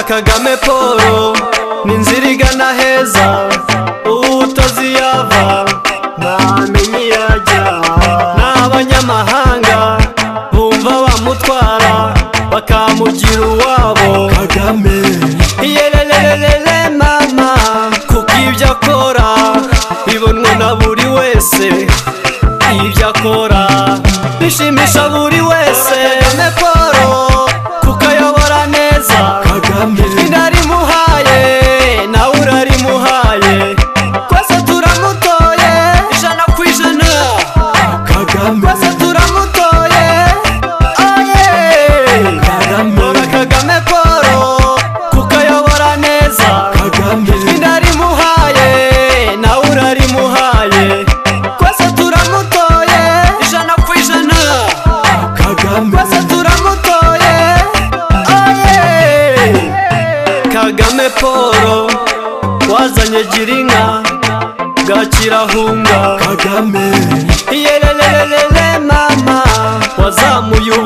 kagame paul ni inzira igana heza uwutozi yava ntamenya iyo ajya ni abanyamahanga bumva bamutwara bakamugira uwabo kagame yelelelelele mama kuko ibyo akora bibonwa na buri wese ibyo akora bishimisha buri wese kagame paul kuko ayobora neza kagame inarimuhaye nawe urarimuhaye twese turamutoye ijana ku ijana kagame twese turamutoye oye kagame tora kagame paul kuko ayobora neza kagame inarimuhaye nawe urarimuhaye twese turamutoye ijana ku ijana kagame twese turamutoye oye kagame paul wazanye girinka bwakirahunga kagame yelelelele mama wazamuye u